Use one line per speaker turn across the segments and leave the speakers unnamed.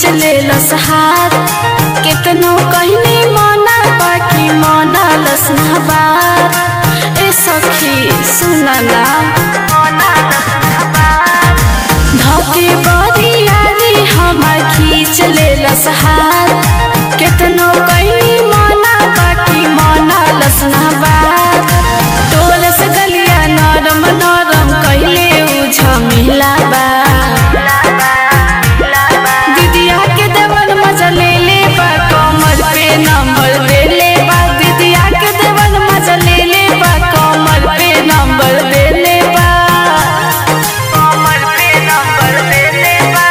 खींच ले लसहार केतनो कहनी मना बाकी मना लसना बार ए सखी सुना ना धके बरियारी हमार खींच ले लसहार केतनो कहनी मना बाकी मना लसना बार तोर से गलिया नरम नरम कहले उ झमेला बा दीदिया के देवर मजा ले ले बा कमर पे नंबर दे ले बा दीदिया के देवर मजा ले ले बा कमर पे नंबर दे ले बा
कमर पे नंबर दे ले बा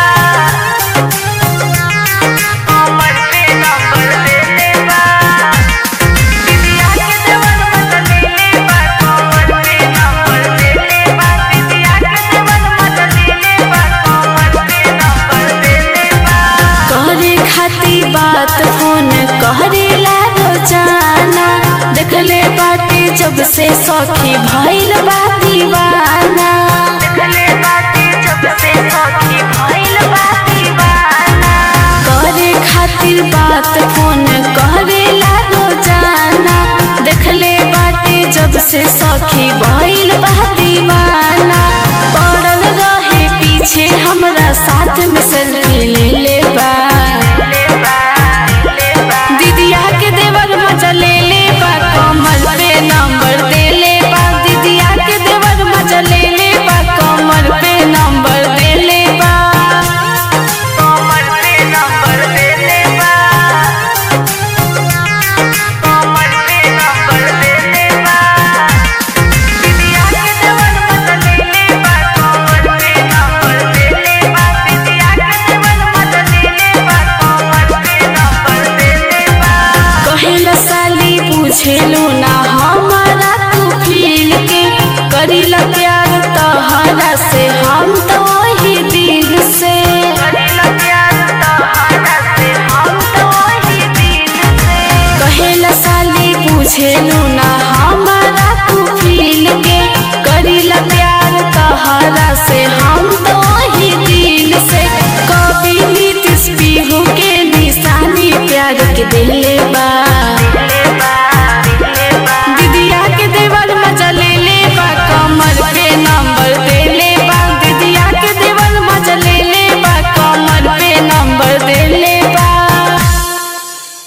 कमर पे नंबर दे ले बा दीदिया के देवर मत ले ले बा कमर पे नंबर दे ले बा दीदिया के देवर मत ले ले बा कमर पे नंबर दे ले बा
करे खाती बात फोन करे ला रोजाना देखले बाटे जब से सखी भइल बा दीवाना
देखले बाती जब से सखी भइल बा दीवाना
करे खातिर बात फोन करे ला रोजाना देखले बाटे जब से सखी भइल बा दीवाना पड़ल रहे पीछे हमरा साथ में सेल्फी ले ले बा
ले बा ले बा
दीदिया के देवर मजा ले ले बा कमर पे नंबर दे ले बा दीदिया के देवर मजा ले ले बा कमर पे नंबर दे ले बा
कमर पे नंबर दे ले बा कमर पे नंबर दे ले बा दीदिया के देवर मत ले ले बा कमर पे नंबर दे ले बा दीदिया के देवर मत ले ले बा कमर पे नंबर दे ले बा
कहेला साली पूछेलू ना हमारा तू फील के करीला प्यार तहरा से हम तो वही दिल से
करेला प्यार तोहरा से हम तो वही दिल से
कहेला साली पूछेलू ना हमारा तू फील के करीला प्यार तहरा से हम तो वही दिल से कभी नीतीश पीहू के निशानी प्यार के दिले बा